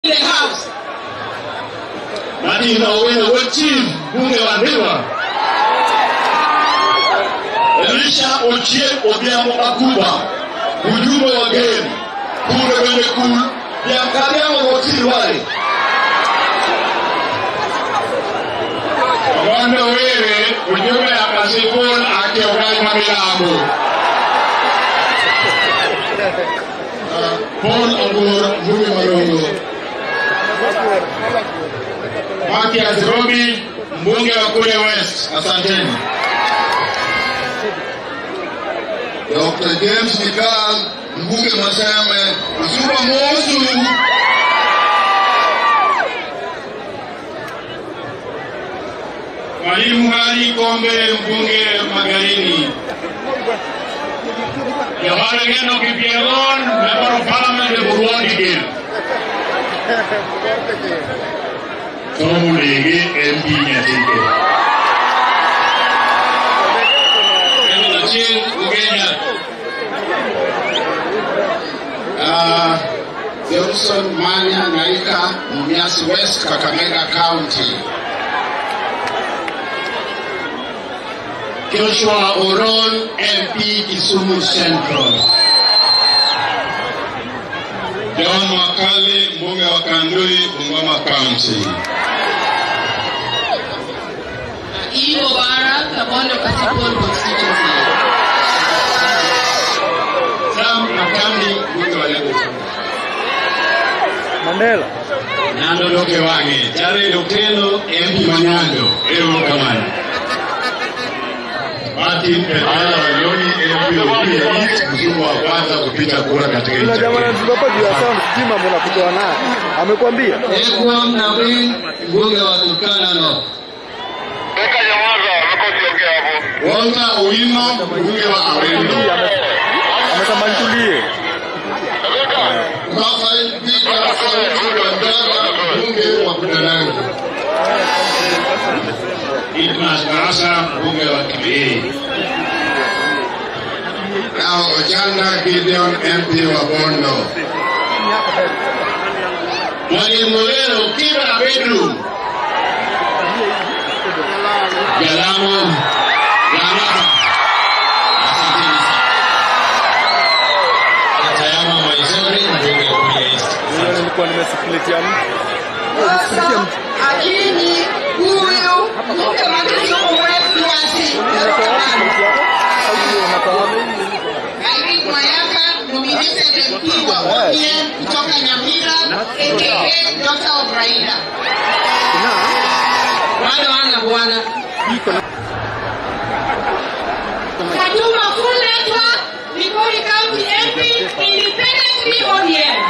the house. Martin Owino Ochieng, mbunge wa Ndhiwa. Elisha Ochieng Odhiambo Akuba, ujumbe wa geni kule kwenye kul ya Kariango Gotiri wale. Wanda Were, ujumbe ya Kasipul akiongoza Milambo. Paul Ogur, mbunge wa Rongo. Mathias Robi, mbunge wa kule West. Asanteni. Dr. James Nikal, mbunge Maseme, Msuba Mosu, Mwalimu Ali Kombe, mbunge Magarini. Yohana Geno Kipiegon, member of parliament of Burundi Gil. Tomu Lege, MP Nyatike. Eno Achieng Ugenya. uh, Johnson Manya Naika, Mumias West, Kakamega County. Joshua Oron, MP Kisumu Central. John Wakali, mbunge wa Kandui, Bungoma County. Ivo Bara, Kabondo Kasipul constituency. Sam Makandi, mbunge wa Lagos. Mandela. Nando Doke Wange, Jared Okello, MP Manyando, Ero Kamani. Martin Petala Wanyoni, MP Okie East, mzungu wa kwanza kupiga kura katika Kuna nchi ya jamaa Kenya. anazunguka hapa juu ya sound, sijui mambo nakutoa naye. Amekwambia? Ekwam Nabin, mbunge wa Turkana North. Walter Owino, mbunge wa Awendo. Amesema nitulie. Rafael Peter Sauti Wandara, mbunge wa Budalangi. Idmas Barasa, mbunge wa Kibee. Now Ojanda Gideon, MP wa Bondo. Mwalimu Lero, Kibra Bedroom. Jalamo, Jalama. Asanteni sana. Atayama Maizori, mbunge wa Kuria East. Hiyo nilikuwa nimesikilitia mtu. Sasa Akinyi huyu mke wa Kisumu West Nyasi. Irene Mayaka, nominated MP wa ODM kutoka Nyamira, aka Daughter of Raila. Bado ana bwana. Fatuma Fuletwa, Migori County MP, independently ODM.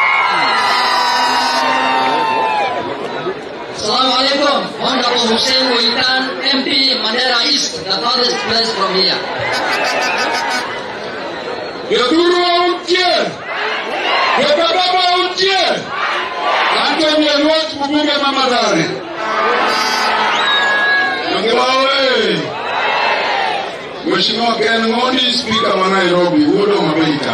Assalamu alaikum. Honorable Hussein Waitan, MP Mandera East, the farthest place from here. Yoduru Autie, Yodababa Autie, Anthony Elwat mbunge Mama Dare. Yangewawe. Mheshimiwa Ken Ng'ondi, spika wa Nairobi, Wudo Mabeita.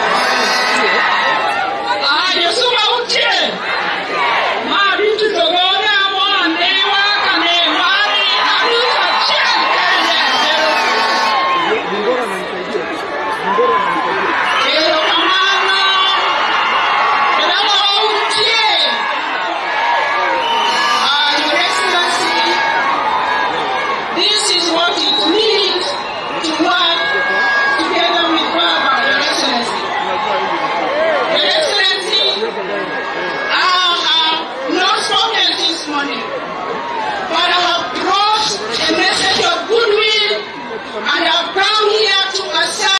Ayo suma utie. Ma bintu togona mo newa kane mari aruta chen kende. Mbona ananisaidia? Mbona ananisaidia? Pero kamano. Kadama utie. Ah, Your Excellency, this is what it means to work together with Baba, Your Excellency. Your Excellency, I have not spoken this morning, but I have brought a message of goodwill and I